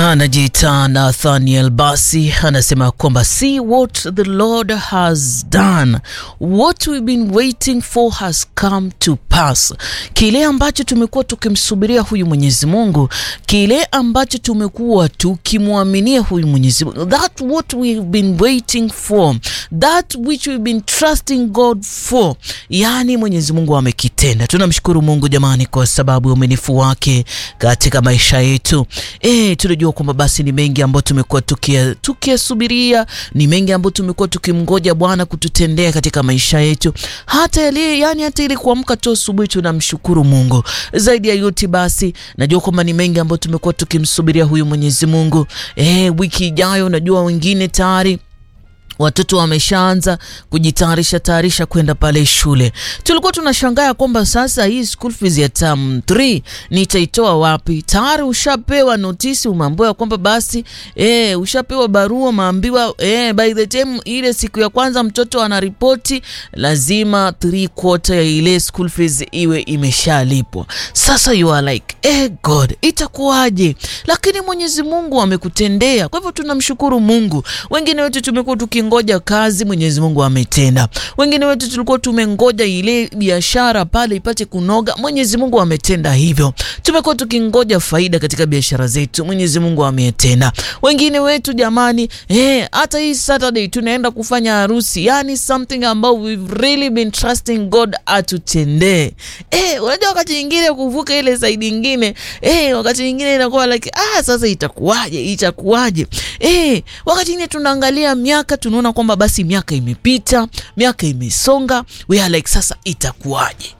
anajiita Nathaniel basi anasema kwamba see what the Lord has done what we've been waiting for has come to pass. Kile ambacho tumekuwa tukimsubiria huyu Mwenyezi Mungu, kile ambacho tumekuwa tukimwaminia huyu Mwenyezi Mungu, that what we've been waiting for, that which we've been trusting God for, yani Mwenyezi Mungu amekitenda. Tunamshukuru Mungu jamani, kwa sababu ya uaminifu wake katika maisha yetu. E, tunajua kwamba basi ni mengi ambayo tumekuwa tukiyasubiria, ni mengi ambayo tumekuwa tukimngoja Bwana kututendea katika maisha yetu, hata yale yani, hata ili kuamka tu asubuhi tunamshukuru Mungu. Zaidi ya yote basi, najua kwamba ni mengi ambayo tumekuwa tukimsubiria huyu Mwenyezi Mungu. E, wiki ijayo, najua wengine tayari watoto wameshaanza kujitayarisha tayarisha kwenda pale shule. Tulikuwa tunashangaa kwamba sasa hii school fees ya term 3 nitaitoa wapi? Tayari ushapewa notisi, umeambiwa kwamba basi eh, ushapewa barua, maambiwa eh, by the time ile siku ya kwanza mtoto anaripoti lazima 3 quarter ya ile school fees iwe imeshalipwa. Sasa you are like eh, God itakuwaje? Lakini Mwenyezi Mungu amekutendea. Kwa hivyo tunamshukuru Mungu. Wengine wetu tumekuwa tuki ngoja kazi, Mwenyezi Mungu ametenda. Wengine wetu tulikuwa tumengoja ile biashara pale ipate kunoga, Mwenyezi Mungu ametenda hivyo. Tumekuwa tukingoja faida katika biashara zetu, Mwenyezi Mungu ametenda. Wengine wetu jamani, eh, hata hii Saturday tunaenda kufanya harusi, yani something ambao we've really been trusting God atutendee. Eh, unajua wakati nyingine kuvuka ile side nyingine, eh, wakati nyingine inakuwa like ah, sasa itakuwaje? Itakuwaje? Eh, wakati nyingine tunaangalia miaka tuna unaona kwamba basi miaka imepita, miaka imesonga, we are like sasa itakuwaje?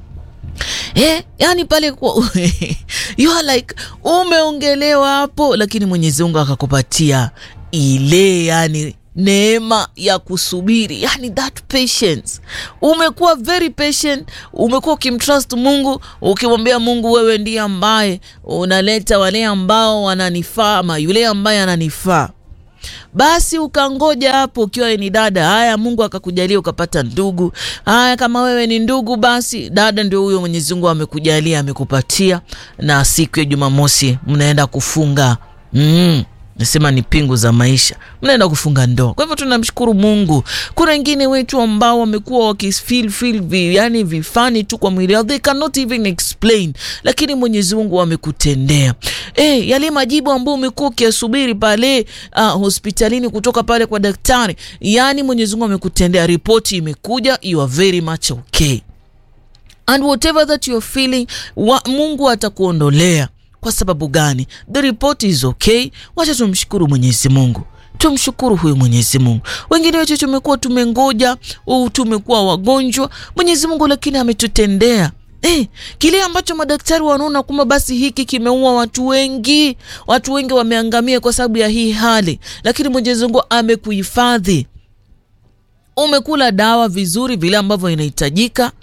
Eh, yani pale kwa you are like umeongelewa hapo, lakini Mwenyezi Mungu akakupatia ile yani neema ya kusubiri, yani that patience. Umekuwa very patient, umekuwa ukimtrust Mungu, ukimwambia Mungu, wewe ndiye ambaye unaleta wale ambao wananifaa ama yule ambaye ananifaa basi ukangoja hapo, ukiwa ni dada. Haya, Mungu akakujalia ukapata ndugu. Haya, kama wewe ni ndugu, basi dada ndio huyo Mwenyezi Mungu amekujalia amekupatia, na siku ya Jumamosi mnaenda kufunga mm. Nasema ni pingu za maisha, mnaenda kufunga ndoa. Kwa hivyo tunamshukuru Mungu. Kuna wengine wetu ambao wamekuwa wakifeel feel vi, yani vifani tu kwa mwili wao, they cannot even explain, lakini Mwenyezi Mungu amekutendea. Eh, yale majibu ambayo umekuwa ukiasubiri pale uh, hospitalini kutoka pale kwa daktari, yani Mwenyezi Mungu amekutendea, ripoti imekuja, you are very much okay and whatever that you are feeling wa, Mungu atakuondolea kwa sababu gani? The report is okay. Wacha tumshukuru Mwenyezi Mungu, tumshukuru huyu Mwenyezi Mungu. Wengine wetu tumekuwa tumengoja au tumekuwa wagonjwa, Mwenyezi Mungu lakini ametutendea Eh, kile ambacho madaktari wanaona kwamba basi hiki kimeua watu wengi, watu wengi wameangamia kwa sababu ya hii hali, lakini Mwenyezi Mungu amekuhifadhi. Umekula dawa vizuri vile ambavyo inahitajika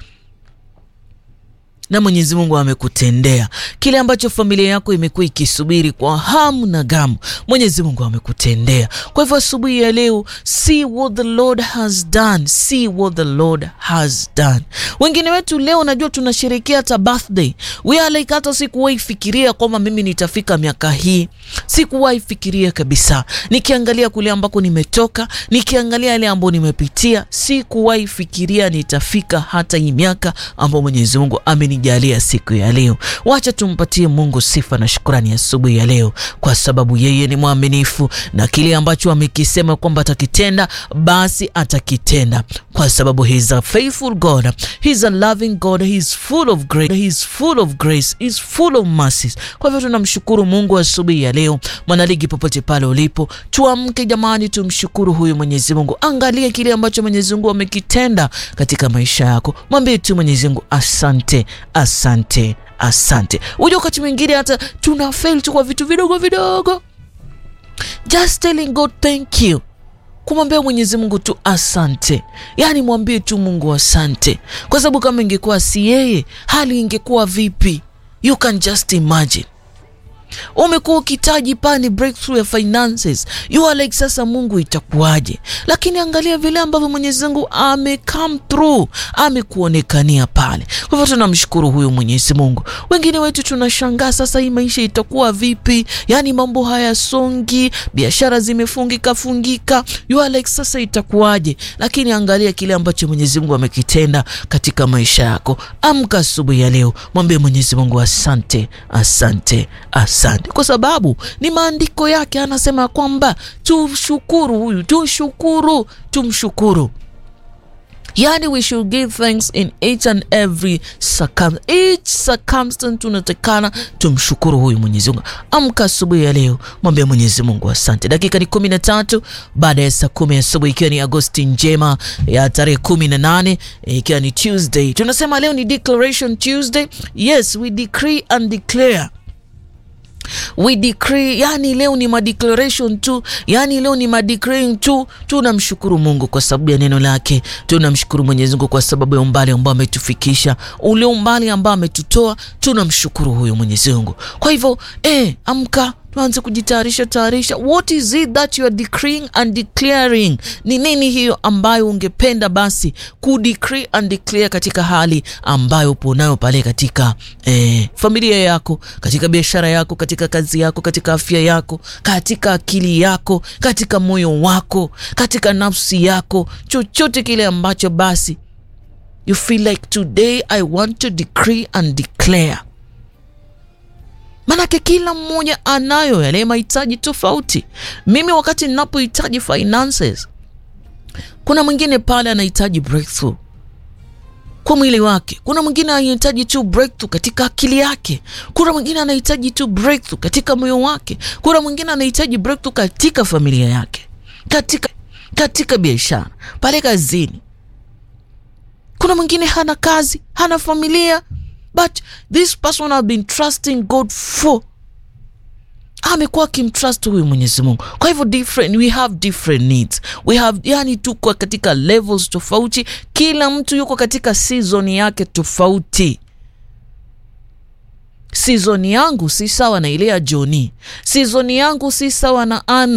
na Mwenyezi Mungu amekutendea kile ambacho familia yako imekuwa ikisubiri kwa hamu na gamu. Mwenyezi Mungu amekutendea. Kwa hivyo asubuhi ya leo, see what the Lord has done, see what the Lord has done. Wengine wetu leo najua tunasherehekea hata birthday, we are like, hata sikuwahi fikiria kwamba mimi nitafika miaka hii, sikuwahi fikiria kabisa. Nikiangalia kule ambako nimetoka, nikiangalia yale ambayo nimepitia, sikuwahi fikiria nitafika hata hii miaka ambayo Mwenyezi Mungu ameni jalia siku ya leo. Wacha tumpatie Mungu sifa na shukrani asubuhi ya, ya leo, kwa sababu yeye ni mwaminifu na kile ambacho amekisema kwamba atakitenda basi atakitenda, kwa sababu he is a faithful God, he is a loving God, he is full of grace, he is full of grace, he is full of mercies. Kwa hivyo tunamshukuru Mungu asubuhi ya leo. Mwanaligi, popote pale ulipo, tuamke jamani, tumshukuru huyu Mwenyezi Mungu. Angalia kile ambacho Mwenyezi Mungu amekitenda katika maisha yako, mwambie tu Mwenyezi Mungu asante Asante, asante. Unajua wakati mwingine hata tuna fail tu kwa vitu vidogo vidogo, just telling God thank you, kumwambia Mwenyezi Mungu tu asante. Yani mwambie tu Mungu asante, kwa sababu kama ingekuwa si yeye, hali ingekuwa vipi? You can just imagine umekuwa ukitaji pani breakthrough ya finances, you are like sasa, Mungu itakuwaje? Lakini angalia vile ambavyo Mwenyezi Mungu ame come through, amekuonekania pale. Kwa hivyo tunamshukuru huyu Mwenyezi Mungu. Wengine wetu tunashangaa sasa, hii maisha itakuwa vipi? Yani mambo hayasongi, biashara zimefungika fungika, you are like sasa itakuwaje? Lakini angalia kile ambacho Mwenyezi Mungu amekitenda katika maisha yako. Amka asubuhi ya leo, mwambie Mwenyezi Mungu asante, asante, asante, kwa sababu ni maandiko yake, anasema kwamba tumshukuru huyu, tushukuru, tumshukuru Yani, we should give thanks in each and every circum each circumstance. Tunatakana tumshukuru huyu Mwenyezi Mungu. Amka asubuhi ya leo, mwambie Mwenyezi Mungu asante. Dakika ni kumi na tatu baada ya saa kumi asubuhi, ikiwa ni Agosti njema ya tarehe kumi na nane ikiwa ni Tuesday. Tunasema leo ni Declaration Tuesday. Yes, we decree and declare we decree, yani leo ni madeclaration tu, yani leo ni madeclaring tu. Tunamshukuru Mungu kwa sababu ya neno lake, tunamshukuru Mwenyezi Mungu kwa sababu ya umbali ambao ametufikisha, ule umbali ambao ametutoa. Tunamshukuru huyo Mwenyezi Mungu. Kwa hivyo eh, amka tuanze kujitayarisha tayarisha. What is it that you are decreeing and declaring? Ni nini hiyo ambayo ungependa basi ku decree and declare katika hali ambayo upo nayo pale katika eh, familia yako, katika biashara yako, katika kazi yako, katika afya yako, katika akili yako, katika moyo wako, katika nafsi yako, chochote kile ambacho basi you feel like today I want to decree and declare Manake kila mmoja anayo yale mahitaji tofauti. Mimi wakati ninapohitaji finances, kuna mwingine pale anahitaji breakthrough kwa mwili wake, kuna mwingine anahitaji tu breakthrough katika akili yake, kuna mwingine anahitaji tu breakthrough katika moyo wake, kuna mwingine anahitaji breakthrough katika familia yake, katika, katika biashara, pale kazini. Kuna mwingine hana kazi, hana familia but this person have been trusting God for, amekuwa akimtrust huyu Mwenyezi Mungu. Kwa hivyo different, we have different needs, we have yani, tuko katika levels tofauti, kila mtu yuko katika season yake tofauti. Season yangu si sawa na ile ya Joni, season yangu si sawa na Ana.